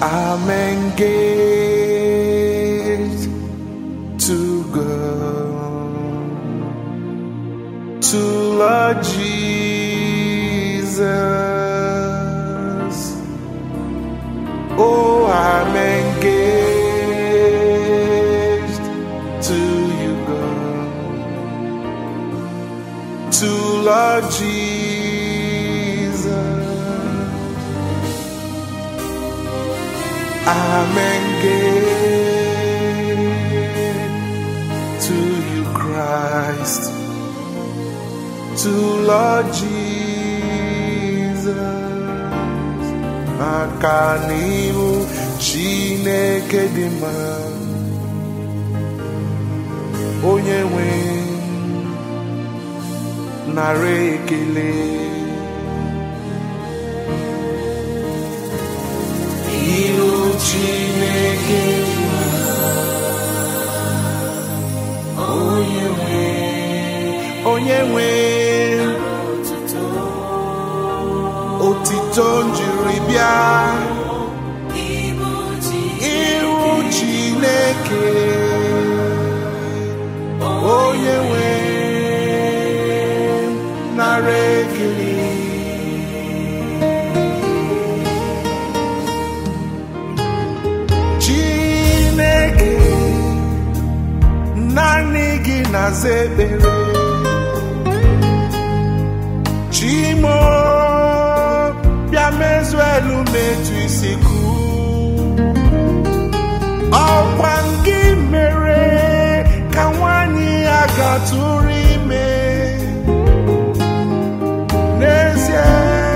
I'm engaged to go to Lord Jesus. Oh, I'm engaged to you, God. To Lord Jesus. I'm engaged to you, Christ. To Lord Jesus. Maka n'ihu Chineke dị mma. Onye nwe nara ekele. Ihu Chineke dị mma. Onye nwe onye nwe otito njiri bịa ihu Chineke onye nwe nara ekele Chineke naanị gị na-aza ekpere Chimo bịa mezuo elu metu isi kụ ọkwa gị mere ka nwanyị ya gatụrụ ime n'ezie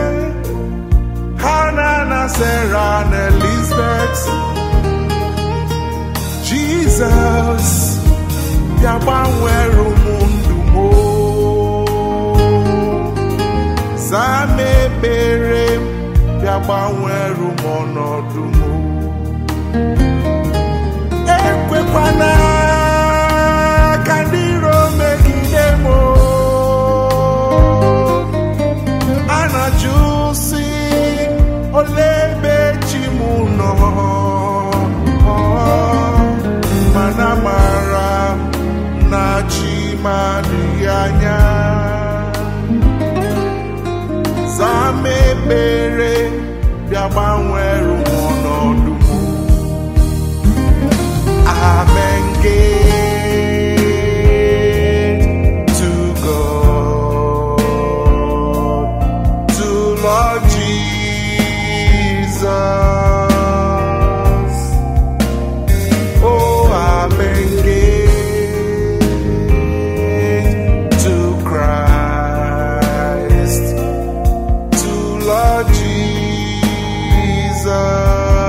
Hana na Sarah na Elizabeth Jizọs bịa gbanwere ụmụ ndụ m o. zaa m ekpere m bịa gbanwere m ọnọdụ m o. ekwekwana ka ndị iro megide m o. a na-ajụ si ole ebe chi m nọ mana mara m na chi m adịghị anya zaa m ekpere bịa gbanwere m ọnọdụ m I'm engaged to God, to Lord Jesus. Oh, I'm engaged to Christ, to Lord Jesus.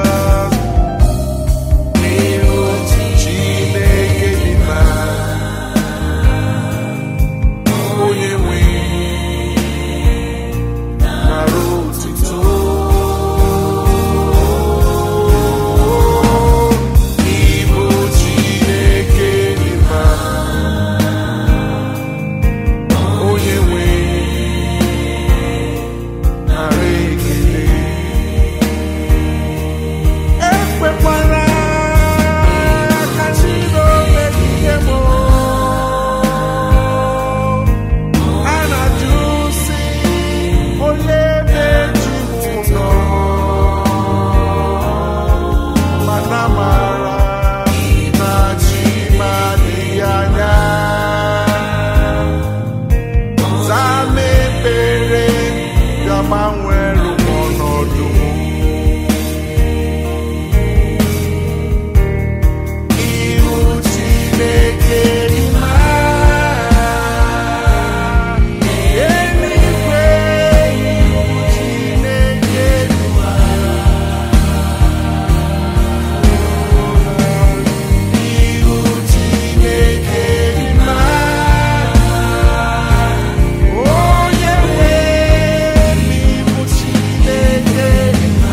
N'ihu Chineke dị mma, onye nwe nara otuto. N'ihu Chineke dị mma, onye nwe nara ekele. ekwekwala ka Chino megide m a na-ajụ si ole ebe chi m nọ mana mara na chi m adịghị anya zaa m ekpere ga-agbanwere m ọnọdụ m ihu Chineke dị mma eluigwe ihu Chineke dị mma ihu Chineke dị mma onye nwe ihu Chineke dị mma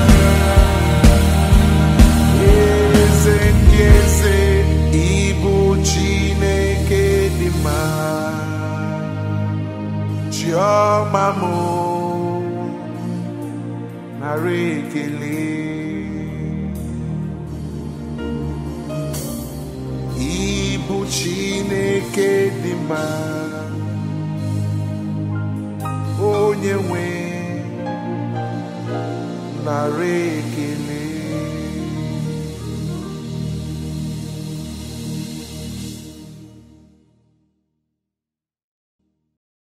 eze ndị eze ịbụ chineke dị mma chiọma m nara ekele bụ chineke dị mma onye nwe nara ekele